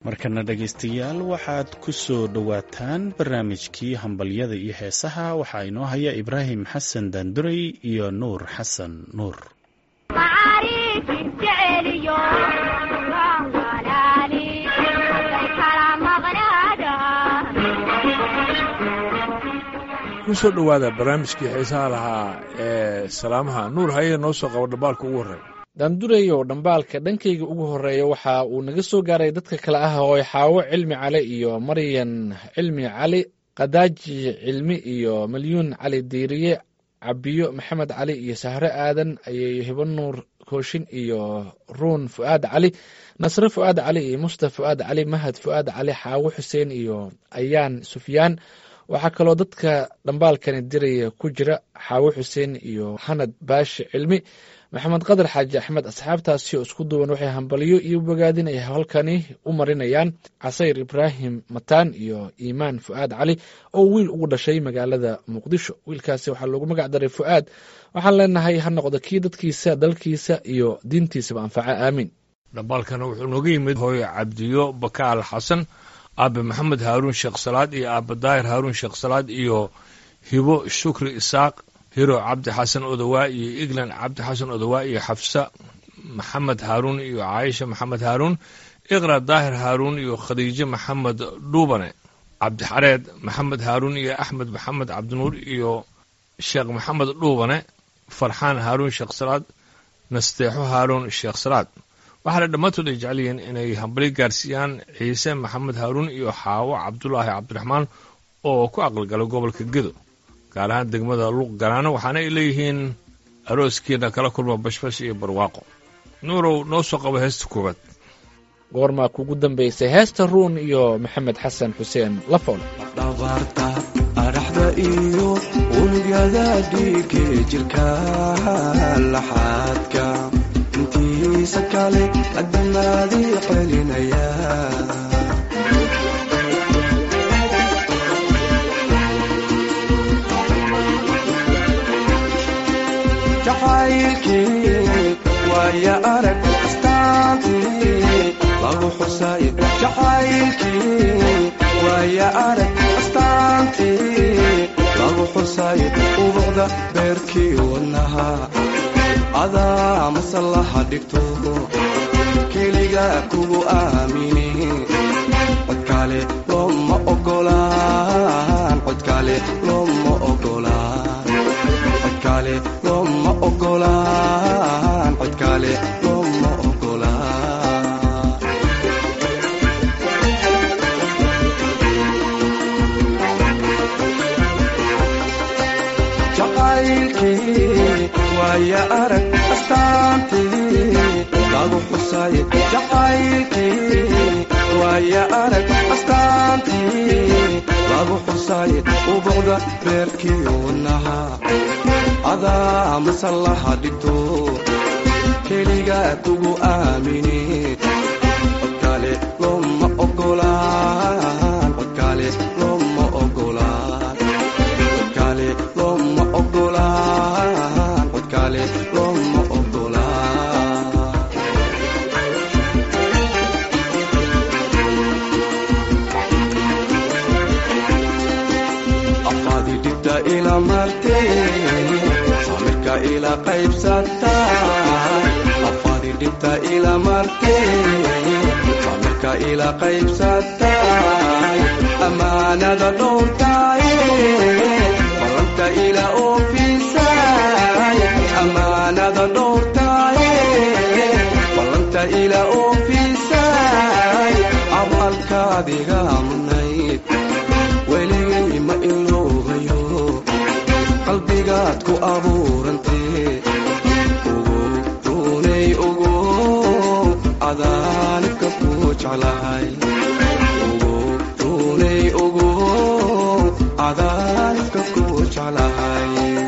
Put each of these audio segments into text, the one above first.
markana dhegaystayaal waxaad ku soo dhowaataan barnaamijkii hambalyada iyo heesaha waxaa inoo haya ibraahim xasan daanduray iyo nuur xasan nuur kusoo dhowaada barnaamijkii xiisaha lahaa ee salaamaha nuur haye noo soo qabo dhambaalka ugu horreeya daandureyow dhambaalka dhankayga ugu horreeya waxa uu naga soo gaaray dadka kale ah oo xaawo cilmi cali iyo maryan cilmi cali kadaaji cilmi iyo malyuun cali diiriye cabiyo maxamed cali iyo sahre aadan ayay hibo nuur kooshin iyo ruun fu'aad cali nasre fu'aad cali iyo mustaf fu'aad cali mahad fu'aad cali xaawo xuseen iyo ayaan sufyaan waxaa kaloo dadka dhambaalkani diraya ku jira xaawo xuseen iyo hanad baashi cilmi maxamed qadar xaaji axmed asxaabtaasi oo isku duwan waxay hambalyo iyo bogaadin ay halkani u marinayaan casayr ibraahim mataan iyo iimaan fu'aad cali oo wiil ugu dhashay magaalada muqdisho wiilkaasi waxaa loogu magac daray fu'aad waxaan leenahay ha noqdo kii dadkiisa dalkiisa iyo diintiisaba anfaca aamiin dhambaalkana wuxuu nooga yimid hooyo cabdiyo bakaal xasan aabe maxamed haaruun sheekh salaad iyo aabe daahir haaruun sheekh salaad iyo hibo shukri isaaq hiro cabdi xasan odowaa iyo eglan cabdi xasan odowaa iyo xafsa maxamed haaruun iyo caaisha maxamed haaruun iqra daahir haaruun iyo khadiijo maxamed dhuubane cabdixareed maxamed haaruun iyo axmed maxamed cabdinuur iyo sheekh maxamed dhuubane farxaan haaruun sheekh salaad nasteexo haaruun sheekh salaad waxaana dhammaantood ay jecel yihiin inay hambali gaarsiiyaan ciise maxamed haaruun iyo xaawo cabdulaahi cabdiraxmaan oo ku aqalgala gobolka gedo gaar ahaan degmada luuq garaano waxaana ay leeyihiin arooskiina kala kulma bashbash iyo barwaaqo nuurow noo soo qabo heesta koowaad goormaa kugu dambaysay heesta ruun iyo maxamed xasan xuseen lafool dhabarta adhaxda iyo unugyada dhiige jirka laxaadka intiisa kale adamaadii celinaya jacaylkii waaya arag astaantii lagu xusay jacaylkii waaya arag astaantii lagu xusay ubucda beerkii wadnaha adaa masallaha dhigto keliga kugu aamini codkaale looma ogolaan codkaale looma ogolaan codkaale looma ogolaan codkaale looma ogolaan jacaylkii waaya arag astaantii lagu xusay jacaylkii waaya arag astaantii lagu xusay ubucda beerkii wadnaha adaa masallaha dhigto keliga kugu aamini codkaale looma ogolaan codkaale looma ogolaan codkaale looma ogolaan codkaale looma ogolaan afaadi dhibta ila martee samirka ila qaybsatay afaadi dhibta ila martee samirka ila qaybsatay amaanada dhowrtay ballanta ila oofisay amaanada dhowrtay ballanta ila oofisay abaalkaadiga mudnayd weligay ma iloobayo qalbigaad ku abuurantee ugu runay ugu cadaanibka ku jeclahay ugu runay ugu cadaanibka ku jeclahay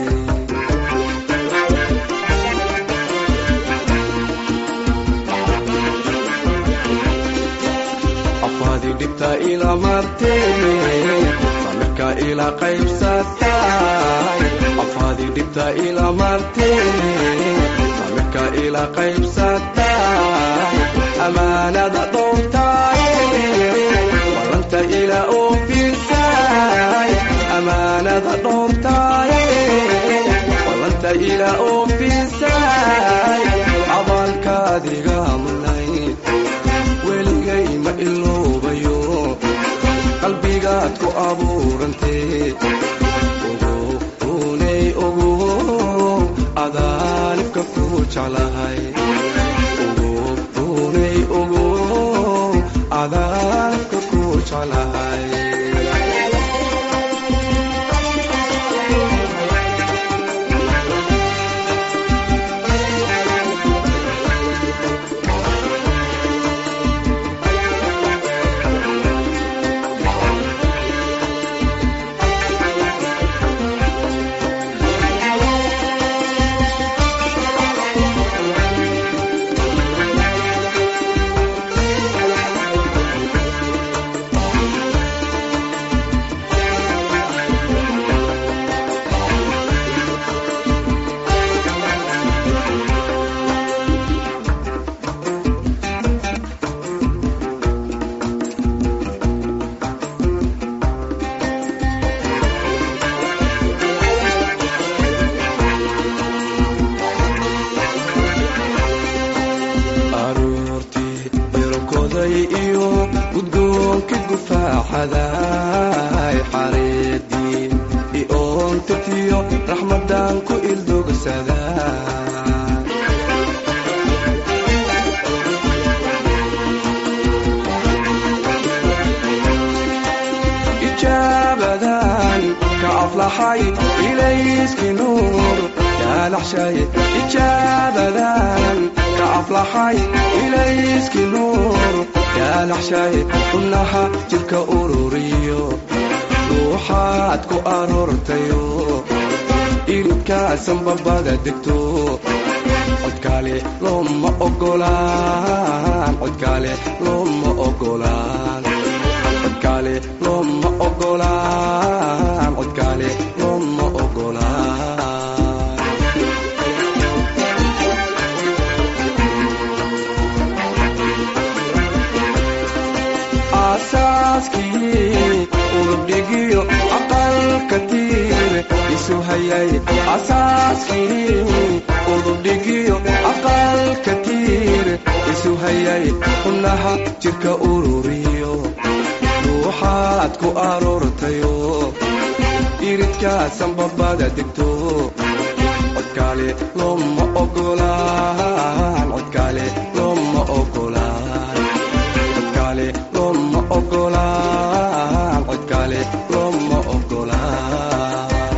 afaadi dhibta ila martee samirka ila qaybsatay afaadi dhibta ila martee samirka ila qaybsatay amaanada dhowrtay iloobayo qalbigaad ku abuurantee ogounay ogo adaanibka ku jeclahay ogounay ogo adaanibka ku jeclahay aroortii birokoday iyo gudgoonka gufaaxaday xareedii ioontirtiyo raxmadan ku ildogsaday ijaabadan ka aflaxay ilayski nuur yaalaxshay ijaabadan ka aflaxay ilayski nuur yaalaxshay xubnaha jidka ururiyo ruuxaad ku aroortayo iridkaasan babada degto codkaale looma ogolaan codkaale looma ogolaan codkaale looma ogolaan codkaale looma ogolaan aasaaskii urubdhigiyo aqalka tiir isu hayay asaaskii urubdhigiyo aqalka tiir isu hayay xubnaha jidka ururiyo ruuxaad ku aroortayo iridkaasan babada degto codkaale looma ogolaan codkaale looma ogolaan codkaale looma ogolaan codkaale looma ogolaan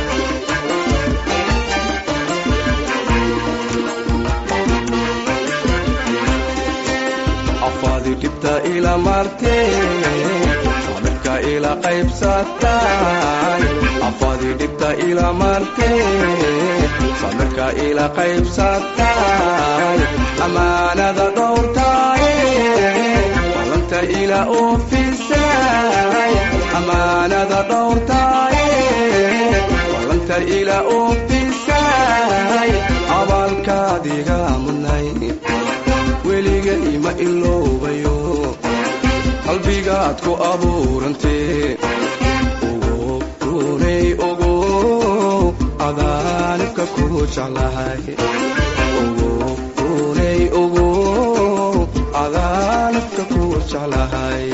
afaadi dhibta ila martee sabirka ila qaybsatay afaadi dhibta ila martee sabirka ila qaybsatay amaanada dhowrtay balanta ila oofisay amaanada dhowrtay balanta ila oofisay abaalkaadiga mudnay weligay ma iloobayo qalbigaad ku abuurantee ogo runay ogo adaanibka ku jeclahay ogo runay ogo adaanibka ku jeclahay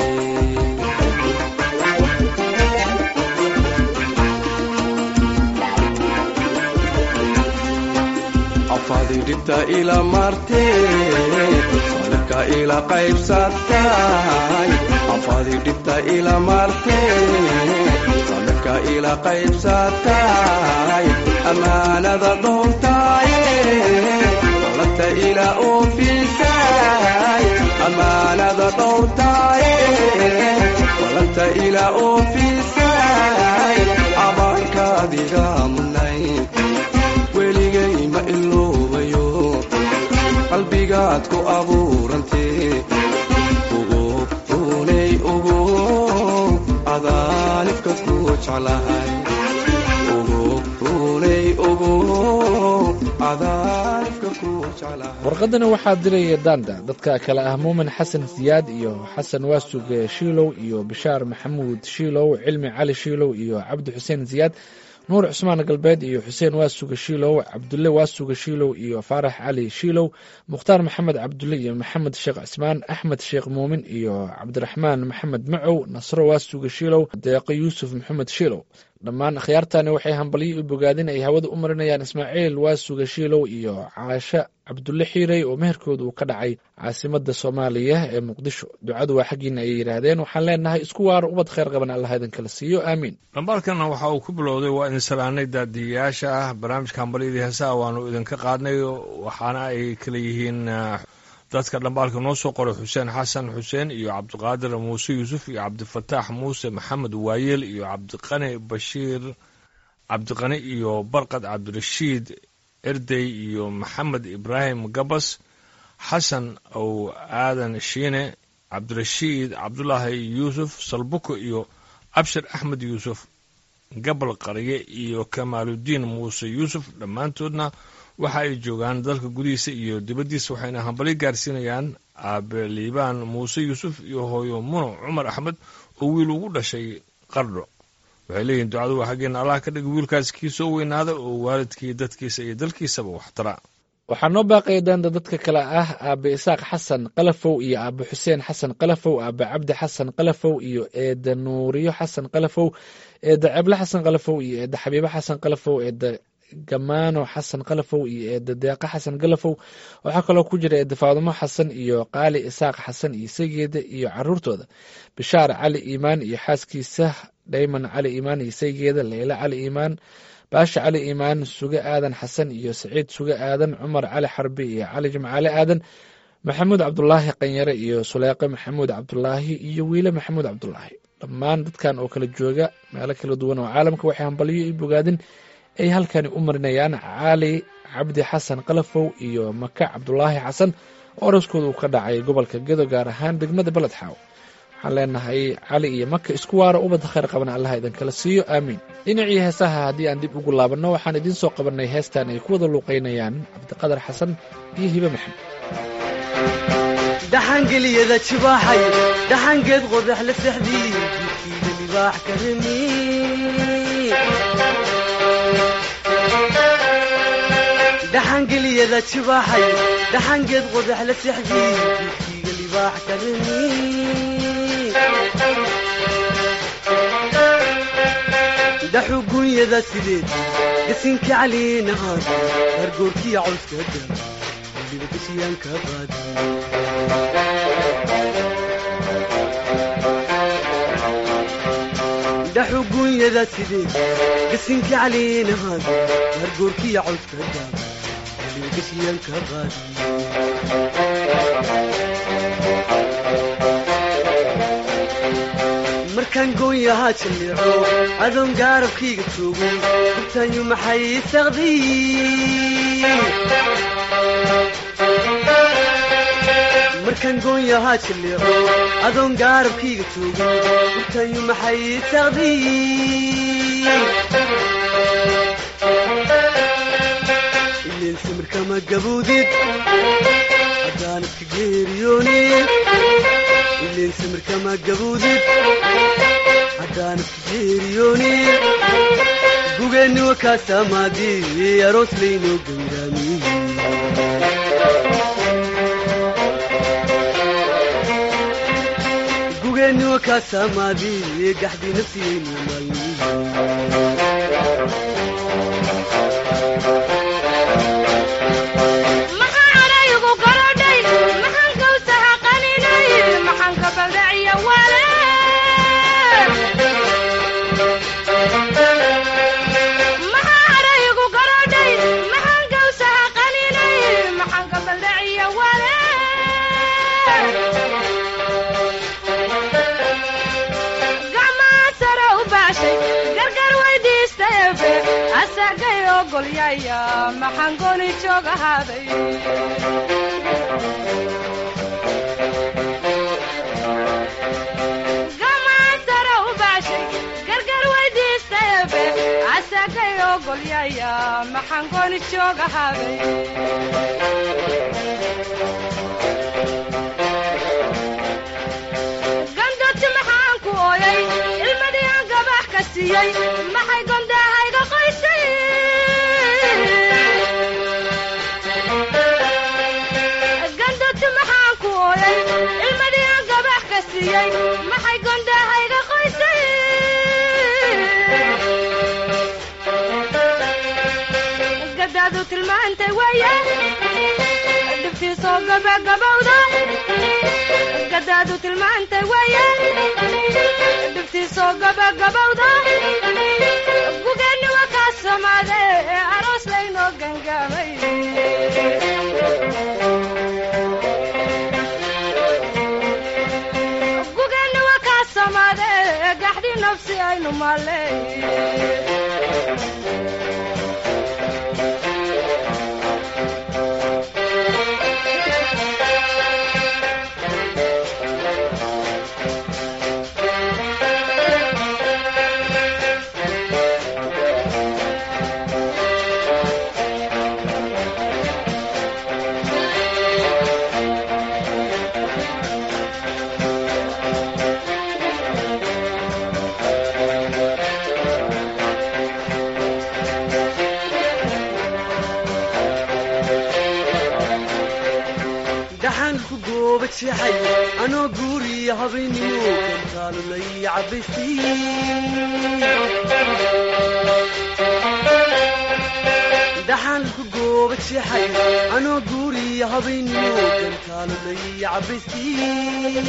afaadi dhibta ila martee sabirka ila qaybsatay afaadi dhibta ila martee sabirka ila qaybsatay amaanada dhowrtay balanta ila oofisay amaanada dhowrtay balanta ila oofisay abaankaadiga mudnay weligay ma iloobayo qalbigaad ku abuurantee ogo runay ogo adaanibka ku jeclahay ogo runay ogo adaanibka ku jeclahay warqadani waxaa diraya daanda dadka kale ah muumin xasan siyaad iyo xasan waasuge shiilow iyo bishaar maxamuud shiilow cilmi cali shiilow iyo cabdi xuseen siyaad nuur cusmaan galbeed iyo xuseen waasuga shiilow cabdulle waasuga shiilow iyo faarax cali shiilow mukhtaar maxamed cabdulle iyo maxamed sheekh cismaan axmed sheekh muumin iyo cabdiraxmaan maxamed macow nasro waasuga shiilow deeqo yuusuf maxamed shiilow dhammaan akhyaartani waxay hambalyo u bogaadin ay hawada u marinayaan ismaaciil waasuga shiilow iyo caasho cabdulle xiirey oo meherkooda uu ka dhacay caasimada soomaaliya ee muqdisho ducadu waa xaggiina ayay yidhaahdeen waxaan leenahay isku waaro ubad kheyr qaban allah idinkala siiyo aamiin dhambaalkana waxa uu ku bilowday waa idin salaanay daadiyayaasha ah barnaamijka hambalyadii heesaha waanu idinka qaadnay waxaana ay kala yihiin dadka dhambaalka noo soo qoray xuseen xasan xuseen iyo cabdiqaadir muuse yuusuf iyo cabdifataax muuse maxamed waayeel iyo cabdiqani bashiir cabdiqani iyo barqad cabdirashiid erdey iyo maxamed ibraahim gabas xasan ow aadan shiine cabdirashiid cabdulaahi yuusuf salbuko iyo abshir axmed yuusuf gabal qarye iyo kamaaludiin muuse yuusuf dhammaantoodna waxa ay joogaan dalka gudihiisa iyo dibaddiisa waxayna hambali gaarsiinayaan aabe liibaan muuse yuusuf iyo hooyo muno cumar axmed oo wiil ugu dhashay qardho waxay leeyihin ducadu waa xaggeena allah ka dhiga wiilkaas kii soo weynaada oo waalidkii dadkiisa iyo dalkiisaba waxtara waxaa noo baaqaya daanda dadka kale ah aabe isaaq xasan qalafow iyo aabe xuseen xasan qalafow aabe cabdi xasan qalafow iyo eeda nuuriyo xasan qalafow eeda ceble xasan qalafow iyo eeda xabiibo xasan qalafow eeda gamaano xasan qalafow iyo eeda deeqa xasan galafow waxaa kaloo ku jira eeda faadumo xasan iyo qaali isaaq xasan iyo saygeeda iyo caruurtooda bishaar cali iimaan iyo xaaskiisa dhayman cali iimaan iyo saygeeda leyla cali iimaan baasha cali iimaan suge aadan xasan iyo saciid suge aadan cumar cali xarbi iyo cali jimcaale aadan maxamuud cabdulaahi qanyare iyo suleeqe maxamuud cabdulaahi iyo wiile maxamuud cabdulaahi dhammaan dadkan oo kala jooga meelo kala duwan oo caalamka waxay hambalyo i bogaadin ay halkani u marinayaan cali cabdi xasan qalafow iyo maka cabdulaahi xasan oo oraskooda uu ka dhacay gobolka gedo gaar ahaan degmada beledxaaw waxaan leenahay cali iyo maka isku waara ubadda khayr qabana allah idinkala siiyo aamiin dhinacii heesaha haddii aan dib ugu laabanno waxaan idiin soo qabannay heestan ay ku wada luuqaynayaan cabdiqadar xasan iyo hibe maxamed dhaxangeliyada jibaaxay dhaxangeed qodax la sexdii jidkiida libaax ka remi dhaxangeliyada jibaaxay dhaxangeed qodax la sexdii jidkiiga libaax ka remi dhaxu gunyada sideed gasinka caliinahaad hargoorkiya cawska daa weliba gashiyaanka qaadi dhaxu gunyada sideed gasinka caliinahaad hargoorkiya cawska daa weliba gashiyaanka qaadi markaan goonyahaa jalleeco adoon gaarabkayga joogo hubtaanyu maxay saqdiy markaan goonyahaa jalleeco adoon gaarabkayga joogo hubtaanyu maxay saqdiy ileen samirkama gaboodid haddaan iska geeriyoonid ileen samirkama gaboodid haddaan iska geeriyoonid gugeenni wakaasamaadii aroos laynoo gangaamiye gugeenni wakaasamaadii gaxdii nafsiyaynu maalmiye maxaan gooni joog ahaaday gamaasara u baashay gargar weydiistaebe asagay ogolyaya maxaan gooni joog ahaaday gandoti maxaan ku ooyay ilmadii aan gabax ka siiyey maxay gondahayga qoy siiyey maxay gondahayga qoysay gadaadu tilmaantay waaya dhibtiisoo gabagabowda gadaadu tilmaantay waaya dhibtiisoo gabagabowda gugeenni waa kaa samaade aroos laynoo gangaamay gugeenni waa kaa samaade gaxdii nafsi aynu maaley dhaxaan ku gooba jeexay anoo guuriya habeennimo kantaalulay cabaystii dhaxaan ku gooba jeexay anoo guuriya habeennimo kantaalulay cabaystii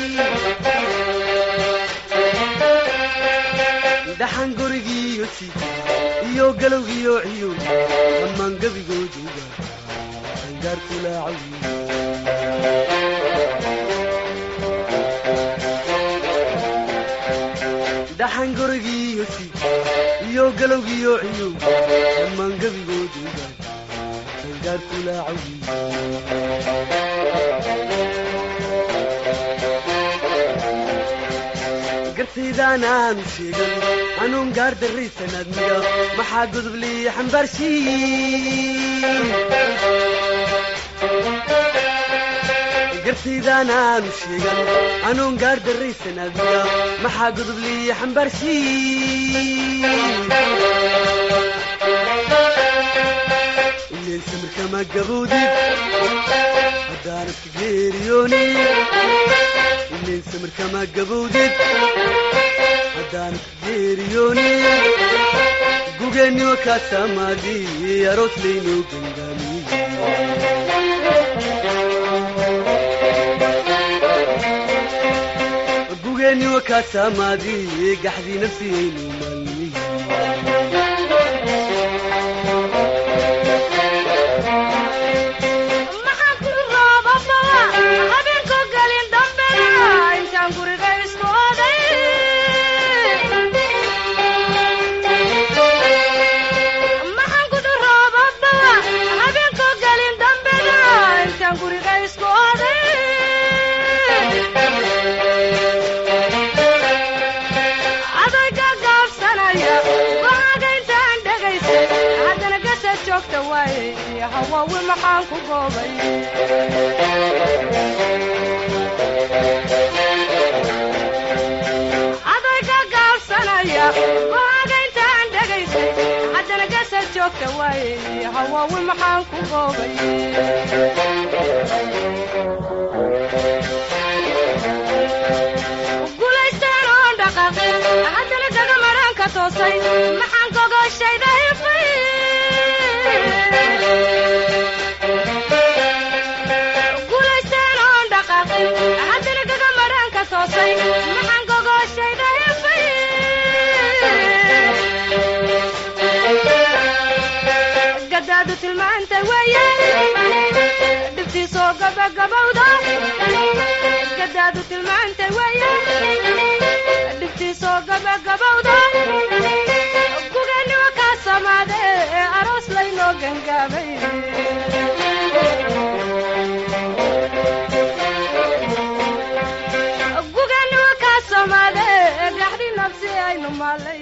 dhaxan gurigiiyo sita iyo galowgiyo ciyo dhammaan gebigooduga angaarkulaacawi dhaxan gurigiiyo sita iyo galowgiyo ciyo dhammaan gebigooduga angaarkulaacawi gartaydaan aanu sheegan anuun gaar darraysan admiga maxaa godoblii xambaarshii gartaydaan aanu sheegan anuun gaar darraysan admiga maxaa godoblii xambaarshii ileen samirkama gabowdid haddaanad ka geeriyoonin ileen samirkama gabowdid haddaanad ka geeriyoonin gugeenniwa kaa saamaadi aroos laynoo gangaamiye gugeenniwa kaa saamaadi gaxdii nafsiyaynu maalmiye maxaan ku roobabaa habeenko gelin dambena intaan guriga isku oday maxaan ku roobabaa habeenko gelin dambena intaan guriga isku oday adayga gaabsanaya go-aanka intaan dhegaysay haddana gasad joogta waaye hawaawi maxaan ku goobay adayga gaabsanaya go-aanka intaan dhegaysay haddana gasad joogta waaye hawaawi maxaan ku goobay gulaystaan oon dhaqaaqin haddana daga maraan toosay maxaan gogoshayda hifay gulaysteen oon dhaqaaqin haddana gaga madhaanka toosay maxaan gogoshayda hifay gadaadu tilmaantay weeye dhibtiisoo gabagabowda gadaadu tilmaantay weeye dhibtiisoo gabagabowda gugeeniwa kaa samaade ee aroos laynoo gangaamay gugeeniwa kaa samaade ee gaxdhi nabsi aynu maalay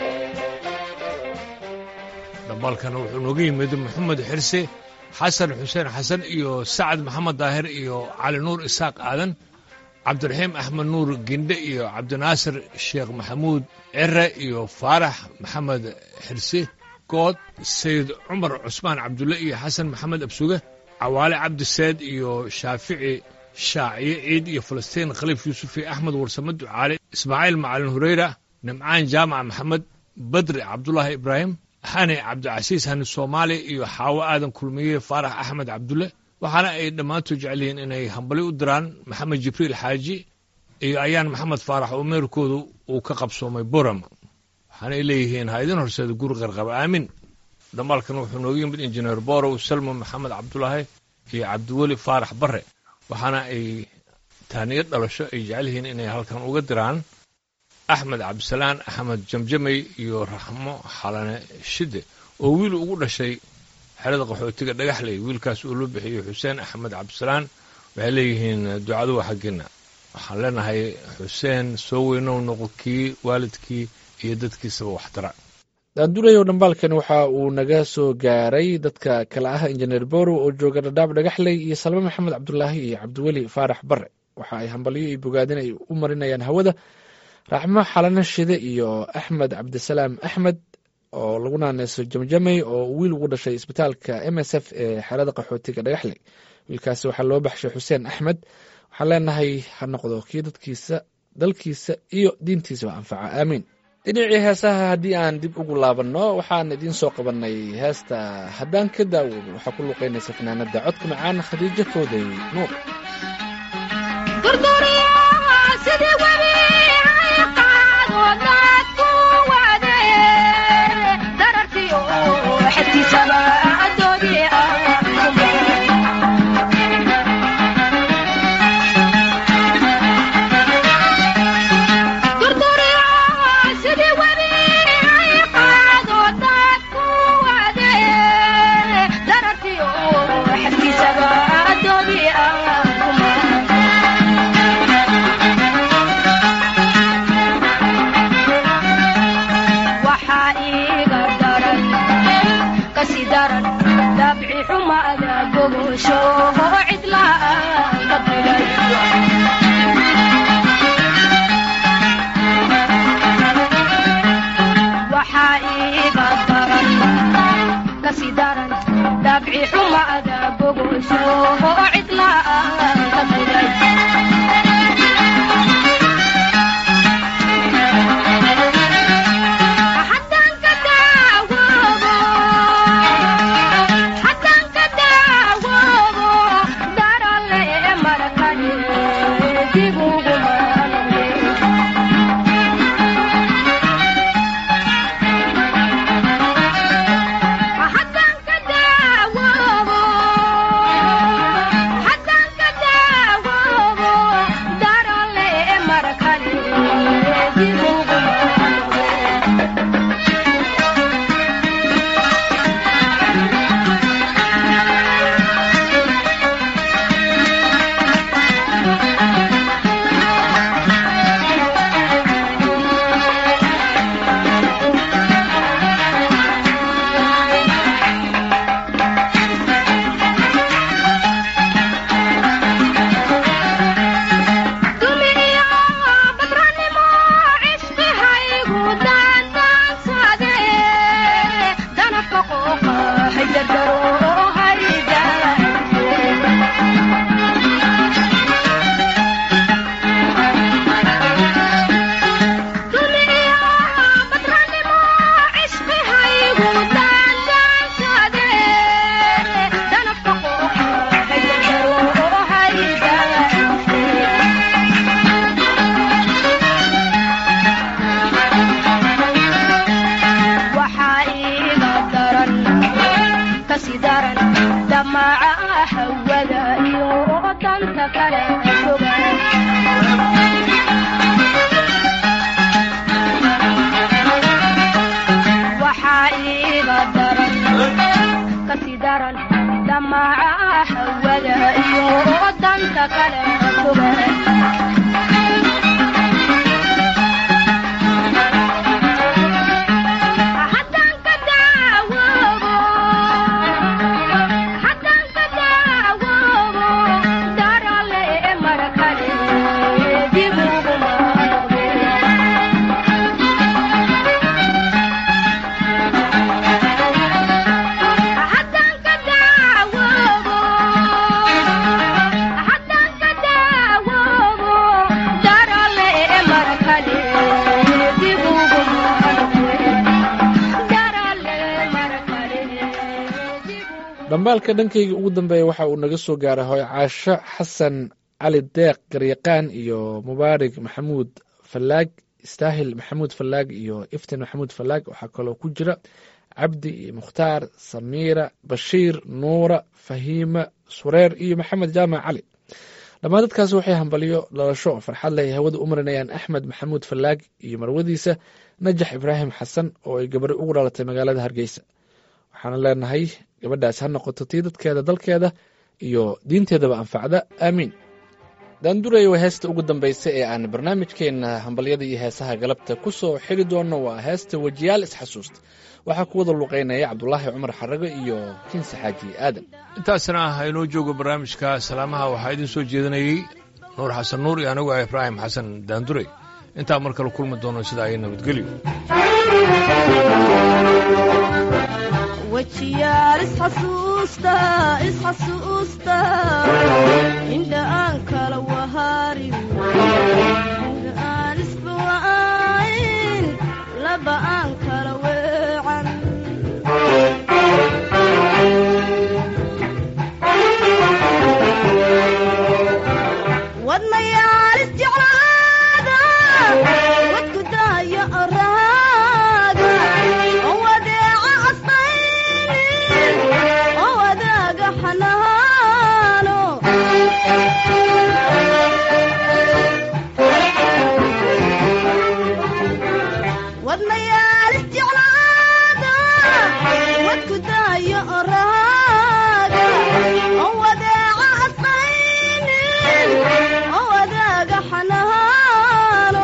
dhambaalkana wuxuu nooga yimid maxamed xirse xasan xuseen xasan iyo sacad maxamed daahir iyo cali nuur isaaq aadan cabdiraxiim axmed nuur gindhe iyo cabdinaasir sheekh maxamuud cere iyo faarax maxamed xirse good sayid cumar cusmaan cabdulle iyo xasan maxamed absuge cawaale cabdi seed iyo shaafici shaaciye ciid iyo falastiin khaliif yuusuf iyo axmed warsame ducaale ismaaciil macalin hureyra nimcaan jaamac maxamed badri cabdulaahi ibraahim xane cabdicasiis hani soomaali iyo xaawo aadan kulmiye faarax axmed cabdulle waxaana ay dhammaantood jecel yihiin inay hambali u diraan maxamed jibriil xaaji iyo ayaan maxamed faarax oo meerkoodu uu ka qabsoomay boram waxaana ay leeyihiin ha idin horseeda guri qarqaba aamin dhamaalkan wuxuu nooga yimid injineer borow salmo maxamed cabdulaahi iyo cabdiweli faarax bare waxaana ay taaniyo dhalasho ay jecel yihiin inay halkan uga diraan axmed cabdisalaan axmed jamjamey iyo raxmo xalane shide oo wiil ugu dhashay xerada qaxootiga dhagaxley wiilkaas uu loo bixiyey xuseen axmed cabdisalaan waxay leeyihiin ducadu waa xaggiina waxaan leenahay xuseen soo weynow noqo kii waalidkii iyo dadkiisaba waxtara daandurayow dhambaalkan waxa uu naga soo gaaray dadka kale ah injineer borow oo jooga dhadhaab dhagaxley iyo salme maxamed cabdulaahi iyo cabdiweli faarax bare waxa ay hambalyo iyo bogaadin ay u marinayaan hawada raxmo xalano shide iyo axmed cabdisalaam axmed oo lagu naaneyso jamjamey oo wiil ugu dhashay isbitaalka m s f ee xerada qaxootiga dhagaxley wiilkaasi waxaa loo baxshay xuseen axmed waxaan leenahay ha noqdo kii dadkiisa dalkiisa iyo diintiisaba anfaca aamiin dhinacii heesaha haddii aan dib ugu laabanno waxaan idiin soo qabanay heesta haddaan ka daawoobo waxaa ku luqeynaysa fanaanada codka macaan khadiijo fowday nuur Darartii oo xafkiisaba adooni ah dhambaalka dhankayga ugu dambeeya waxa uu naga soo gaaray hooy caasho xasan cali deeq garyaqaan iyo mubaarig maxamuud fallaag istaahil maxamuud fallaag iyo iftin maxamuud fallaag waxaa kaloo ku jira cabdi iyo mukhtaar samiira bashiir nuura fahiima sureer iyo maxamed jaamac cali dhammaan dadkaasi waxay hambaliyo dhalasho farxad leh ay hawada u marinayaan axmed maxamuud fallaag iyo marwadiisa najax ibraahim xasan oo ay gabari ugu dhalatay magaalada hargeysa waxaana leenahay gabadhaas ha noqoto tii dadkeeda dalkeeda iyo diinteedaba anfacda aamiin daandurey waa heesta ugu dambaysa ee aan barnaamijkeenna hambalyada iyo heesaha galabta ku soo xiri doonno waa heesta wejiyaal isxasuusta waxaa ku wada luqeynaya cabdulaahi cumar xarago iyo kinse xaaji aadan intaasna ah inoo joogo barnaamijka salaamaha waxaa idin soo jeedinayey nuur xasan nuur iyo anigu ah ibraahim xasan daandurey intaa mar kale kulmi doono sidaa iyo nabadgelyo wejiyaal isxasuusta isxasuusta indha aan kala waharin indha aan isbawa'ayn laba aan kala weecan wadnayaal isjeclaada wadku daaya araaga oo wadeeca asqaynin oo wadaaga xanaano wadnayaal isjeclaada wadku daaya araaga oo wadeeca asqaynin oo wadaaga xanaano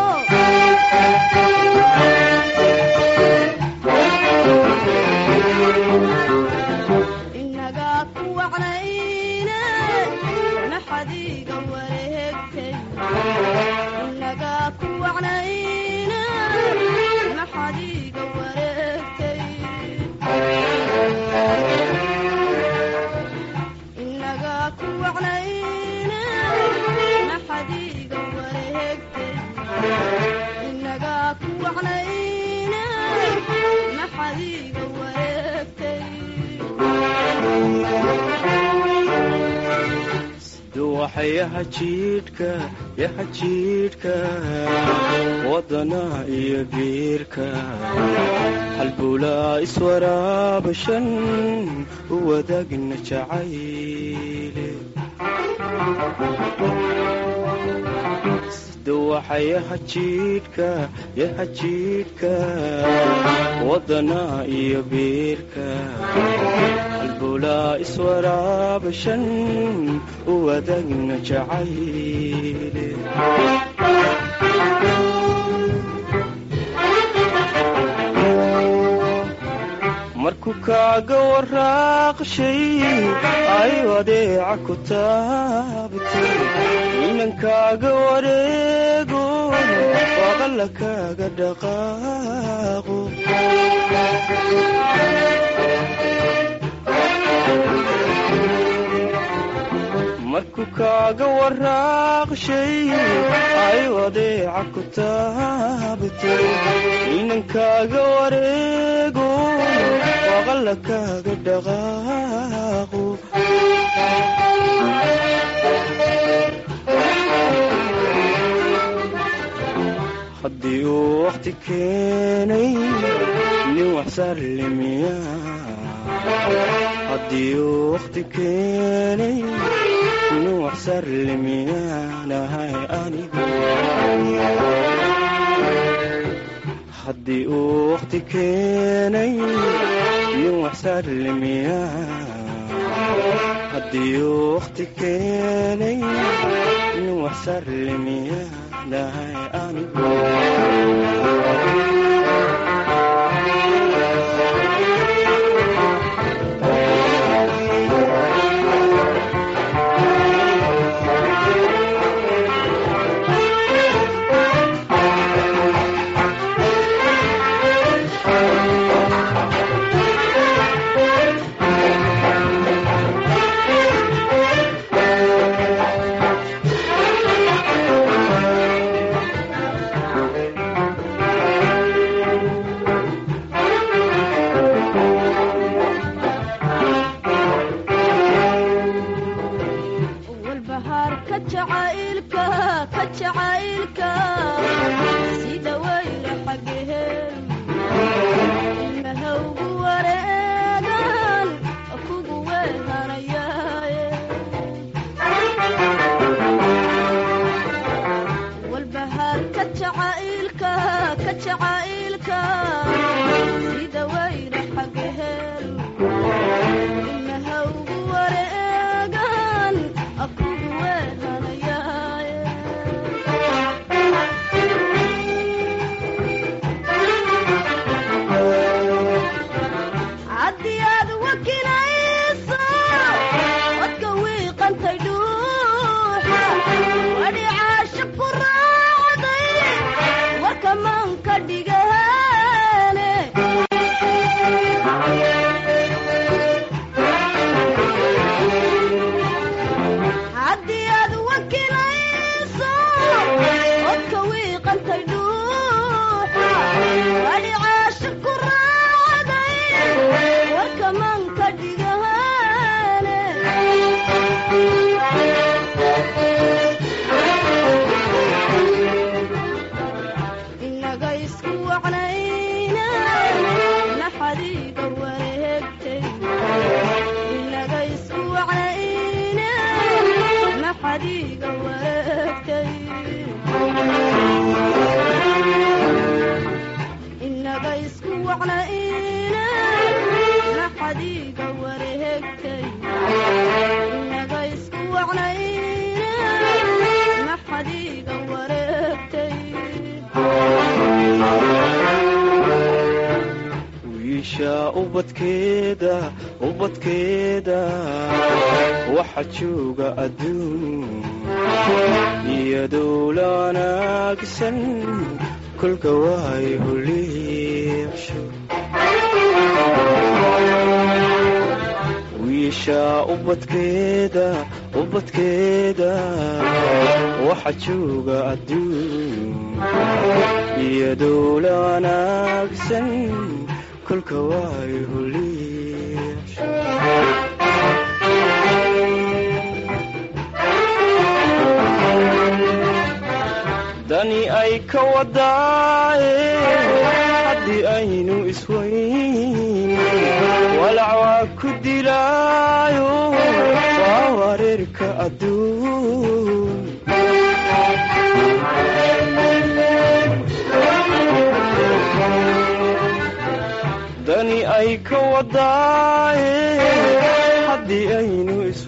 inagaa ku wacnayne naxadiiga wareegtay inagaa ku wacnayne naxadiiga wareegtay inagaa ku wacnayne naxadiiga wareegtay inagaa ku wacnayne naxadiiga wareegtay duwaxayaha jiidhka yaha jiidhka wadana iyo biirka halbulaa iswaraabashan u wadaagna jacayle duwaxayaha jiidhka yaha jiidhka wadana iyo biirka halbulaa iswaraabashan u wadaagna jacayle markuu kaaga waraaqshay ay adeeca ku taabtay inankaaga wareego waqalla kaaga dhaqaaqo markuu kaaga waraaqshay ay adeeca ku taabtay inankaaga wareego waqalla kaaga dhaqaaqo haddii uu wakhti keenay nin waxsarlimiya haddii uu wakhti keenay nin waxsarlimiyaanahay anigu haddii uu wakhti keenay nin waxsarlimiya haddii uu wakhti keenay nin waxsarlimiyaanahay anigu jacaylka ka jacaylka sida wayna xagahel inaha ugu wareegan akugu weehanayaaye haddii aad wakinayso codka wiiqantay dhuuxa wadhicaasha ku raacday warka maanka dhigahane haddii aad wakinayso codka wiiqantay dhuuxa wadhicaasha ku raacday warka maanka dhigahane inaga isku wacnayna naxadiiga wareegtay inaga isku wacnayna naxadiiga wareegtay inaga isku wacnayna naxadiiga wareegtay inaga isku wacnayna naxadiiga wareegtay wiisha ubadkeeda ubadkeeda waxa jooga adduun iyadoo la wanaagsan kolka waay huliibsho wiisha ubadkeeda ubadkeeda waxa jooga adduun iyadoo la wanaagsan kolka waay huliibsho dani ay ka wadaaye haddii aynu isweyn walac waa ku dilaayo waa wareerka adduun dani ay ka wadaaye haddii aynu is